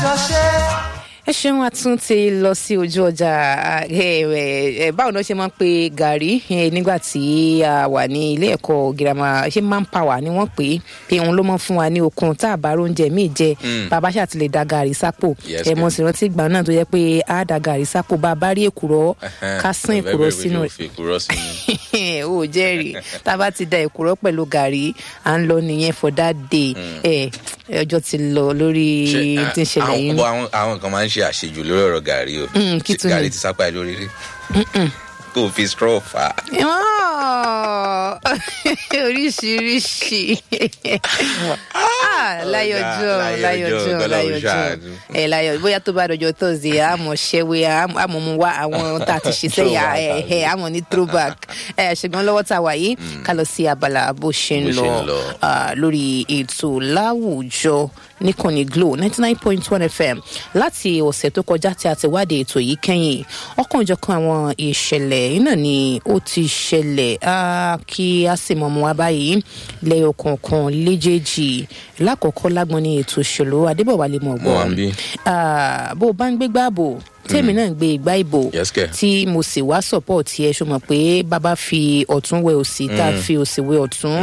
jọ ṣe. ẹ ṣeun àtún ti lọ sí ojú ọjà ẹ ẹ báwo ni wọn ṣe máa ń pe gàrí ẹ, nígbà tí a wà ní ilé ẹ̀kọ́ girama ṣé manpower ni wọ́n pè é pé òun ló máa ń fún wa ní okun tá a bá róúnjẹ míì jẹ bàbá ṣáà ti lè da gàrí sápò Yes, ẹ mo ma'am. sì rántí ìgbà náà tó yẹ pé a da gàrí sápò bá a bá rí èkùrọ́ ká sán èkùrọ́ sínú fi èkùrọ́ sínú. ó jẹ́rìí tá a bá ti da èkùrọ́ pẹ̀lú gàrí à ń lọ nìyẹn for that day ẹ ọjọ́ ti lọ lórí Ṣé, tí ń ṣẹlẹ̀ àwọn- yìí bọ́ àwọn àwọn kan máa ń ṣe àṣejù lórí ọ̀rọ̀ gàrí o Mm, kí tún ni? gàrí ti sápá ẹ lórí rí kó o fi straw fà á. Oh, oríṣiríṣi Ah, láyọjọ Láyọjọ́, láyọjọ Ọlọ́run láyọjọ ṣàánú. ẹ láyọ bóyá tó bá dọjọ́ thursday àmọ́ ṣẹwé àmọ́ mu wá àwọn tá a ti ṣe sẹ́yìn Throwback, ẹ ẹ àmọ́ ní throwback ẹ ṣùgbọ́n lọ́wọ́ tá a wà yìí ká lọ sí abala bó ṣe ń Bó ṣe lọ ń lọ. ah, lórí ètò láwùjọ níkànnì glo ninety nine point one fm láti ọ̀sẹ̀ tó kọjá tí a ti wádìí ètò yìí kẹ́yìn ọ̀kanòjọ̀kan àwọn ìṣẹ̀lẹ̀ yìí náà ni ó ti ṣẹlẹ̀ ah, kí a sì mọ̀ mọ́ wa báyìí lẹ́yọ̀ kọ̀ọ̀kan léjèèjì lákọ̀ọ́kọ́ lágbọ́n ní ètò òṣèlú adébọ̀wálé mọ̀ Mo wà ń bí. gbọ́ bó o bá ń gbégbá ààbò tèmi náà ń gbé igbá ìbò Yes, kẹ̀. tí mo sì wá support yẹ ṣo mọ̀ pé bàbá fi ọ̀tún wẹ òsì tá a fi òsì wẹ ọ̀tún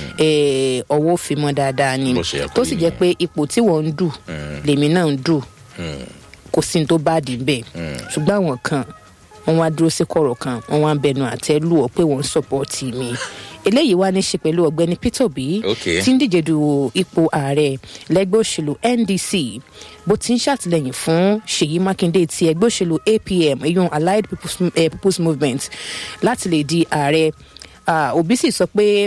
eh, ọwọ́ fi mọ́ dáadáa ni Bó ṣe yẹ kó tó sì rí jẹ́ pé ipò tí wọ́n ń dù lèmi náà ń dù kò sí ní tó bá dì bẹ́ẹ̀ ṣùgbọ́n àwọn kan wọ́n wá dúró sí kọ̀rọ̀ kan wọ́n wá ń bẹnu àtẹ́ lù ọ́ pé wọ́n ń support mi eléyìí wá ní í ṣe pẹ̀lú ọ̀gbẹ́ni peter obi Okay. tí ń díje du ipò ààrẹ lẹ́gbẹ́ òṣèlú ndc bó ti ń ṣàtìlẹ́yìn fún ṣèyí mákindé ti ẹgbẹ́ òṣèlú apm eyín allied people's, eh, people's movement láti lè di ààrẹ Ah, obi sì sọ pé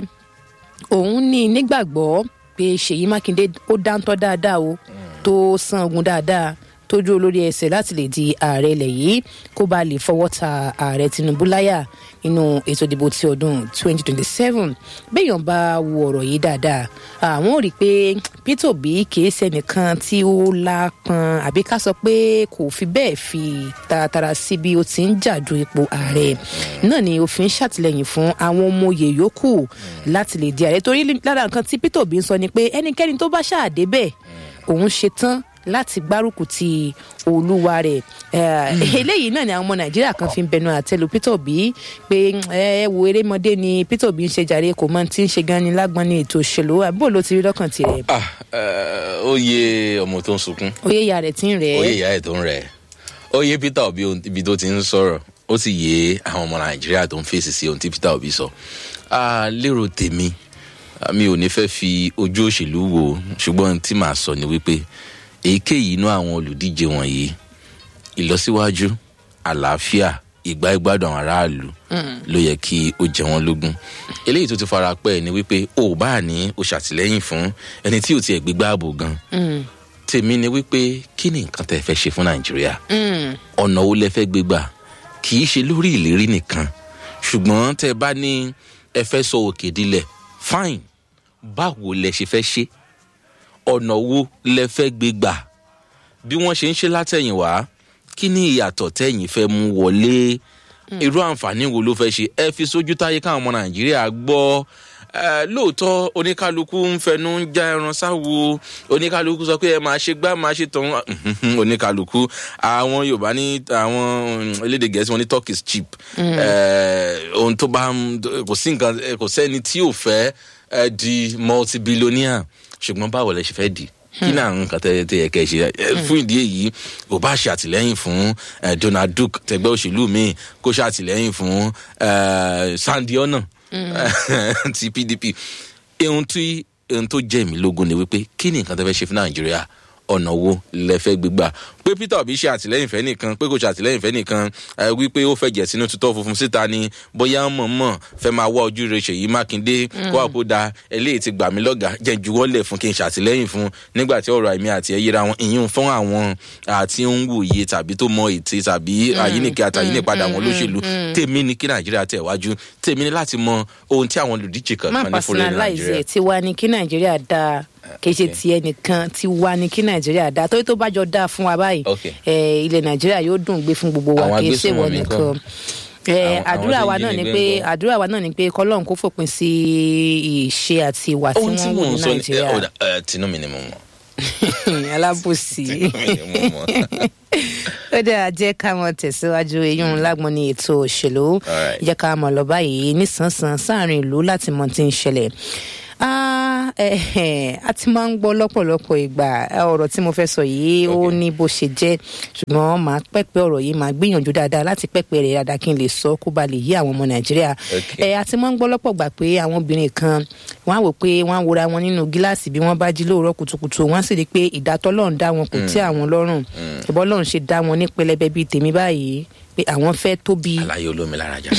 òun ní nígbàgbọ́ pé ṣèyí mákindé ó dáńtọ́ dáadáa o tó san ogun dáadáa tó dúró lórí ẹsẹ̀ láti lè di ààrẹ ilẹ̀ yìí kó bá lè fọwọ́ ta ààrẹ tinubu láyà nínú ètò ìdìbò ti ọdún 2027 béèyàn bá wo ọ̀rọ̀ yìí dáadáa àwọn ò rí i pé peter obi kìí ṣẹnìkan tí ó lápọn àbí ká sọ pé kò fi bẹ́ẹ̀ fi taratara sí bí ó ti ń jà du ipò ààrẹ náà ni òfin ṣàtìlẹyìn fún àwọn ọmọ oyè yòókù láti lè di ààrẹ torí lára nǹkan tí peter obi ń sọ ni pé ẹnikẹ́ni tó bá ṣáàdé bẹ́ẹ̀ òun ṣetán láti gbárùkù ti olúwa rẹ̀ Eh, eléyìí náà ni àwọn ọmọ nàìjíríà kan fi ń bẹnu àtẹ́lu peter obi pé ẹ wo erémọdé ni peter obi ń ṣe jàre kò mọ tí ń ṣe gan ni lágbọn ní ètò òṣèlú àbúrò ló ti rí lọ́kàn tirẹ̀ Ah, eh, ó yé ọmọ tó ń sunkún oyè ìyá rẹ̀ ti ń rẹ̀ ó yé ìyá ẹ̀ tó ń rẹ̀ ó yé peter obi ohun- ibi tó ti ń sọ̀rọ̀ ó sì yé àwọn ọmọ nàìjíríà tó ń fèsì sí ohun tí peter obi sọ Ah, lérò tèmi ah, mi ò ní fẹ́ fi ojú òṣèlú wo ṣùgbọ́n ohun tí màá sọ ni wípé èyíkéyìí inú àwọn olùdíje wọ̀nyí ìlọsíwájú àlàáfíà ìgbà ìgbádùn àwọn aráàlú ló yẹ kí ó jẹ wọn lógún eléyìí tó ti fara pẹ́ ni wípé o ò bá ní o ṣàtìlẹ́yìn fún ẹni tí ò tiẹ̀ gbégbá ààbò gan tèmi ni wípé kí ni nǹkan tẹ́ ẹ fẹ́ ṣe fún nàìjíríà ọ̀nà wo lẹ fẹ́ gbé gbà kì í ṣe lórí ìlérí nìkan ṣùgbọ́n tẹ́ ẹ bá ní ẹ fẹ́ sọ òkè dilẹ̀ fine báwo lẹ ṣe fẹ́ ṣe ọ̀nà wo lẹ fẹ́ gbé gbà bí wọ́n ṣe ń ṣe látẹ̀yìnwá kí ni ìyàtọ̀ tẹ̀yìn fẹ́ mú wọlé irú àǹfààní wo ló fẹ́ ṣe ẹ fi sójú táyé káwọn ọmọ nàìjíríà gbọ́ Eh, lóòótọ́ oníkálukú ń fẹnu ń já ẹran sáwo oníkálukú sọ pé ẹ máa ṣe gbá máa ṣe tọ̀hún oníkálukú àwọn yorùbá ní àwọn mm, elédè gẹ̀ẹ́sì wọn ní talk is cheap Eh, ohun tó bá ń kò sí nǹkan eh, kò sẹ́ni tí ò fẹ́ eh, di multi-billionaire ṣùgbọ́n báwo lẹ ṣe fẹ́ di kí ni àwọn nǹkan tẹ tẹ yẹ kẹ ṣe Eh, fún ìdí èyí kò bá ṣe àtìlẹyìn fún eh, donald duke tẹgbẹ òṣèlú míì kó ṣe àtìlẹyìn fún eh, sandy ọ̀nà ti pdp ohun tí ohun tó jẹ́ mi lógún ni wípé kí ni nǹkan tẹ fẹ́ ṣe fún nàìjíríà ọ̀nà wo lẹ fẹ́ gbégbà pé peter obi ṣe àtìlẹyìn fẹ́ nìkan pé kò ṣe àtìlẹyìn fẹ́ nìkan ẹ wípé ó fẹ́ jẹ̀ sínú tutọ́ funfun síta ni bóyá mọ̀ọ́mọ̀ fẹ́ máa wá ojú rẹ̀ ṣèyí mákindé kó àpò da eléyìí ti gbà mí lọ́gàá jẹ́ juwọ́lẹ̀ fún kí n ṣàtìlẹyìn fún nígbà tí ọ̀rọ̀ àìmí àti ẹ̀yẹ́ra wọn ìyún fún àwọn àti ń wòye tàbí tó mọ ète tàbí àyíníkẹ́ àtàyínípadà wọn lóṣèlú tèmi ni kí nàìjíríà tẹ̀ wájú tèmi ni láti mọ ohun tí àwọn olùdíje má kankan ní fúnlẹ̀ personalize nàìjíríà ẹ̀ tiwa ni kí nàìjíríà dáa kì í ṣe ti ẹnìkan tiwa ni kí nàìjíríà dáa torí tó bá jọ dáa fún wa báyìí Okay. eh, ilẹ̀ nàìjíríà yóò dùn gbé fún gbogbo wa Àwọn kì í ṣe ìwọ agbésùnmọ̀mí nìkan ńkọ́? Eh, Àwọn- àdúrà àwọn wa tí náà ń ni jí pé nígbẹ́ ńkọ́? àdúrà wa náà ni pé kọlọ́run kó fòpin sí ìṣe àti ìwà tí ohun tí wọ́n mò wò ń ní sọ ní nàìjíríà ẹ, ọ̀dà, ẹ, tinú mi ni mo mọ̀ alábòsí Mo mọ̀. ó dáa jẹ́ ká mọ tẹ̀síwájú eyín lágbọ́n ní ètò òṣèlú Alright. jẹ́ ká mọ̀ lọ báyìí nísànsán sáàrin ìlú láti mọ tí ń ṣẹlẹ̀ Ah, eh, eh, a ti máa ń gbọ́ lọ́pọ̀lọpọ̀ ìgbà eh, ọ̀rọ̀ tí mo fẹ́ sọ yìí ó ní bó ṣe jẹ́ ṣùgbọ́n màá pẹ́pẹ́ ọ̀rọ̀ yìí màá gbìyànjú dáadáa láti pẹ́pẹ́ rẹ̀ dáadáa kí n lè sọ kó ba lè yí àwọn ọmọ nàìjíríà Okay. Eh, a ti máa ń gbọ́ lọ́pọ̀ gbà pé àwọn obìnrin kan wọ́n á wò pé wọ́n á wora wọn nínú gíláàsì bí wọ́n bá jí lóòrọ̀ kùtùkùtù wọ́n á sì rí i pé ìdátọ́lọ́run dá wọn kò tí àwọn lọ́rùn ìbọn lọ́run ṣe dá wọn ní pẹlẹbẹ bíi tèmi báyìí pé àwọn fẹ́ tóbi aláyé olómi lára jà.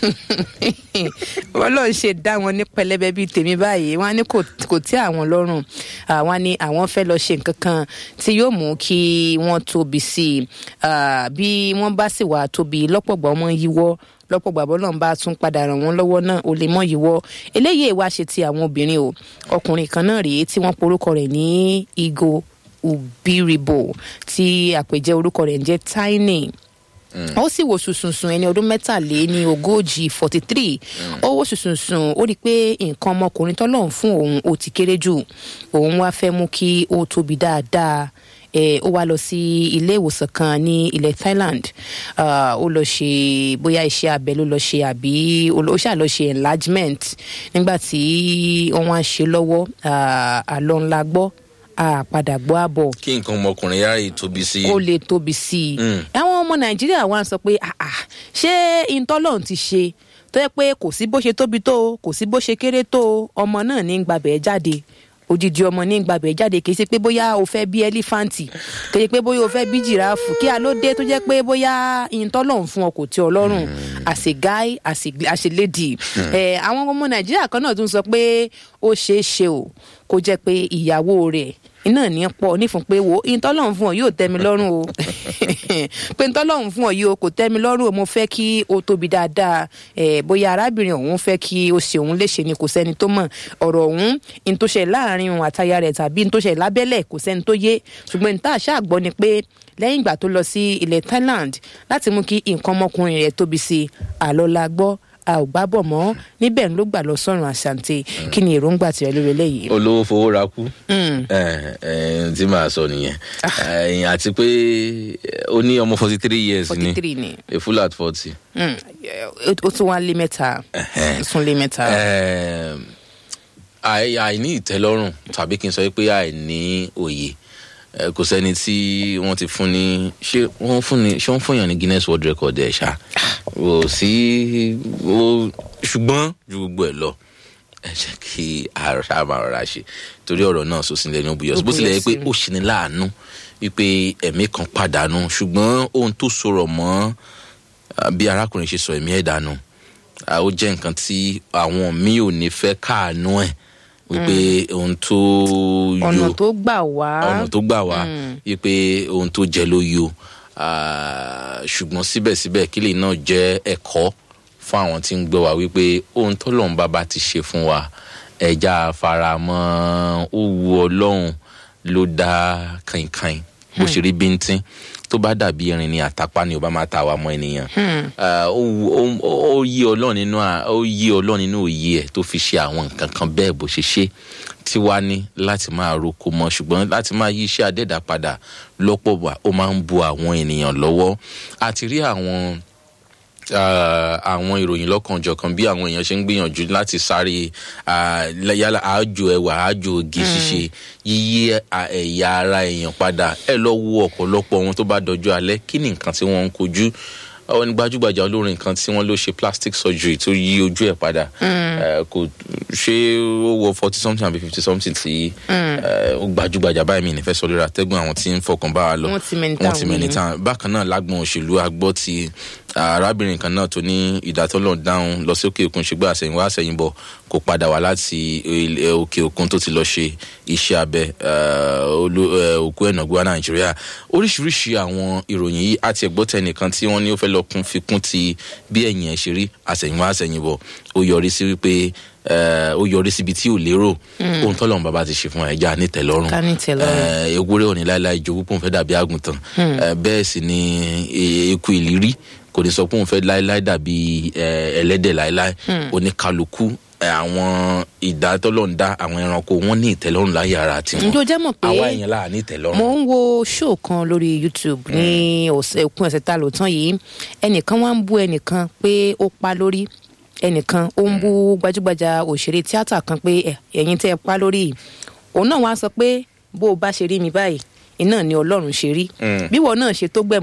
ọlọ́run ṣe dá wọn ní pẹlẹbẹ bíi tèmi báyìí wọn á ní kò kò tí àwọn lọ́rùn àwọn ní àwọn fẹ́ lọ ṣe nǹkan kan tí yóò mú kí wọ́n tóbi sí i Ah, bí wọ́n bá sì wà tóbi lọ́pọ̀gbà ọmọ yíwọ́ lọ́pọ̀gbà bọ́lá ń bá tún padà ràn wọ́n lọ́wọ́ náà ó lè mọ́ yíwọ́ eléyìí wá ṣe ti àwọn obìnrin o ọkùnrin kan náà rèé tí wọ́n porúkọ rẹ̀ ní igo ubiribo tí àpèjẹ orúkọ rẹ̀ ń jẹ́ tiny ó sì wò sùsùnsùn ẹni ọdún mẹ́tàlé ní ogójì forty three ó wò sùsùnsùn ó rí i pé nǹkan ọmọkùnrin tọ́lọ́run fún òun ó ti kéré jù òun wá fẹ́ mú kí ó tóbi dáadáa Eh, ó wá lọ sí ilé ìwòsàn kan ní ilẹ̀ Thailand Ah, ó lọ ṣe bóyá iṣẹ́ abẹ ló lọ ṣe àbí ó lọ- ó ṣáà lọ ṣe enlargement nígbà tí wọ́n wá ń ṣe lọ́wọ́ ah, àlọ́ ńlá gbọ́ àpadà gbọ́ àbọ̀ kí nǹkan ọmọkùnrin yára yìí tóbi sí i. kó lè tóbi sí i. Mm. àwọn ọmọ nàìjíríà wa ń sọ pé "Ah, ah, ṣé ìtọ́lọ́run ti ṣe tó yẹ pé kò sí bó ṣe tóbi tó o, kò sí bó ṣe kéré tó o, ọmọ náà ní gbàbẹ̀ jáde odidi ọmọ ní gbàbẹ̀ jáde kì í ṣe pé bóyá o fẹ́ bí ẹlífàǹtì kì í ṣe pé bóyá o fẹ́ bí jìráàfù kí a ló dé tó jẹ́ pé bóyá ìtọ́lọ́run fún ọ kò tí ọ lọ́rùn as a guy as a, as a lady. Eh, àwọn ọmọ nàìjíríà kan náà tún sọ pé ó ṣeé ṣe o kó jẹ́ pé ìyàwó rẹ̀ iná ní pọ̀ nífun pé wo ìtọ́lọ́run fún ọ yóò tẹ́ mi lọ́rùn o pé ìtọ́lọ́run fún ọ yìí o kò tẹ́ mi lọ́rùn o mo fẹ́ kí o tóbi dáadáa ẹ̀ bóyá arábìnrin ọ̀hún fẹ́ kí o ṣe òun léṣe ni kò sẹ́ni tó mọ̀ ọ̀rọ̀ ọ̀hún ní tó ṣe láàrin òun àtaya rẹ̀ tàbí ní tó ṣe lábẹ́lẹ̀ kò sẹ́ni tó yé ṣùgbọ́n ní tá a ṣáà gbọ́ ni pé lẹ́yìn ìgbà tó lọ sí ilẹ̀ Thailand láti mú kí nǹkan ọmọkùnrin rẹ̀ tóbi sí i àlọ́ la gbọ́ a ò gbá bọ̀ mọ́ níbẹ̀ ló gbà lọ sọ́run àṣàǹtẹ̀ kí ni èròǹgbà tirẹ̀ lórí eléyìí. olówó fowó ra kú. Mm. ẹ ẹ tí màá sọ nìyẹn Ẹ̀yìn àti pé ó ní ọmọ forty three years forty ni three ni a full at forty. Mm. ó tún wá lé mẹ́ta ó tún lé mẹ́ta. Ẹ̀m, àì- àìní ìtẹ́lọ́rùn tàbí kí n sọ pé àìní òye ẹ, kò sẹ́ni tí wọ́n ti fún ní ṣé wọ́n fún ní ṣé wọ́n fún yàn ní Guinness World Record ẹ̀ ṣá kò sí ó ṣùgbọ́n ju gbogbo ẹ̀ lọ ẹ jẹ́ kí àrà máa rọra ṣe torí ọ̀rọ̀ náà sọ sílẹ̀ ní obìyọ̀sí bó tilẹ̀ yẹ pé ó ṣe ní láàánú wípé ẹ̀mí kan pàdánù ṣùgbọ́n ohun tó sọ̀rọ̀ mọ́ ah, bí arákùnrin ṣe sọ ẹ̀mí ẹ̀ dànù ah, ó jẹ́ nǹkan tí àwọn míì ò ní fẹ́ káàánú ẹ̀ wípé ohun tó ọ̀nà yọ tó gbà wá ọ̀nà tó gbà wá wípé ohun tó jẹ ló yọ Ah, ṣùgbọ́n síbẹ̀síbẹ̀ kí lè náà jẹ́ ẹ̀kọ́ fún àwọn tí ń gbọ́ wa wípé ohun tó lọ́n bá bá ti ṣe fún wa ẹja faramọ́ ó wu ọlọ́run ló dá kàìnkàìn bó ṣe rí bíntín tó bá dàbí irin ni àtàpá ni ò bá máa ta àwa mọ́ ènìyàn Ah, ó wu- ó- ó yí ọlọ́run nínú à- ó yí ọlọ́run nínú òye ẹ̀ tó fi ṣe àwọn nǹkan kan bẹ́ẹ̀ bó ṣe ṣe tí wàá ní láti máa roko mọ́ ṣùgbọ́n láti máa yí iṣẹ́ adẹ́dà padà lọ́pọ̀ wà ó máa ń bu àwọn ènìyàn lọ́wọ́ àti rí àwọn ah, àwọn ìròyìn lọ́kànjọ̀kan bí àwọn èèyàn ṣe ń gbìyànjú láti sáré ah, yálà àájò ẹwà àájò oge ṣíṣe yíyí ah, ẹ̀yà ara èèyàn padà ẹ lọ wo ọ̀pọ̀lọpọ̀ wọn tó bá dọjú alẹ́ kí ni nǹkan tí wọ́n ń kojú àwọn gbajúgbajà olórin kan tí wọ́n ló ṣe plastic surgery tó yí ojú ẹ̀ padà Eh, kò ṣé ó wọ forty something àbí fifty something tí eh, ó gbajúgbajà báyìí mi nífẹ̀ẹ́ sọ lórí àtẹ́gùn àwọn tí ń fọkàn bá wa lọ Wọ́n ti mẹ́ni wọ́n ti táwọn mẹ́ni yìí. tán bákan náà lágbọn òṣèlú agbọ́ ti arábìnrin kan náà tó ní ìdátọ́lọ̀ dáhùn lọ sí òkè òkun ṣùgbọ́n àṣẹyìnwá àṣẹyìnbọ̀ kò padà wá láti ilẹ̀ òkè òkun tó ti lọ ṣe iṣẹ́ abẹ eh, olú- eh, òkú ẹ̀nàgbọ́ nàìjíríà oríṣiríṣi àwọn ìròyìn yìí àti ẹ̀gbọ́tẹ̀ nìkan tí wọ́n ní ó fẹ́ lọ kún fi kún ti bí ẹ̀yìn ẹ̀ ṣe rí àṣẹyìnwá àṣẹyìnbọ̀ ó yọrí sí wípé eh, ó yọrí síbi tí ò lérò ohun tọ́lọ́run bàbá ti ṣe fún ẹja nítẹ̀lọ́rùn Ká nítẹ̀lọ́rùn. Eh, ewúrẹ́ òní láéláé jogún pòun fẹ́ dàbí àgùntàn Eh, bẹ́ẹ̀ sì ni e- eku ìlírí kò ní sọ pé òun fẹ́ láéláé dàbí ẹ, ẹlẹ́dẹ̀ láéláé oníkálukú ẹ, àwọn ìdátọ́lọ́ ń dá àwọn ẹranko wọn ní ìtẹ́lọ́rùn láyé ara tiwọn ǹjẹ́ o jẹ́ mọ̀ pé àwa èèyàn láà ní ìtẹ́lọ́rùn. mo ń wo show kan lórí youtube ní ọ̀sẹ̀ òpin ọ̀sẹ̀ tá a lò tán yìí ẹnìkan wá ń bú ẹnìkan pé ó pa lórí ẹnìkan ó ń bú gbajúgbajà òṣèré tíátà kan pé "Ẹ, ẹ̀yin tẹ́ ẹ pa lórí yìí." òun náà wá sọ pé bó o bá ṣe rí mi báyìí iná ni ọlọ́run ṣe rí bíwọ náà ṣe tó gbẹ̀mọ́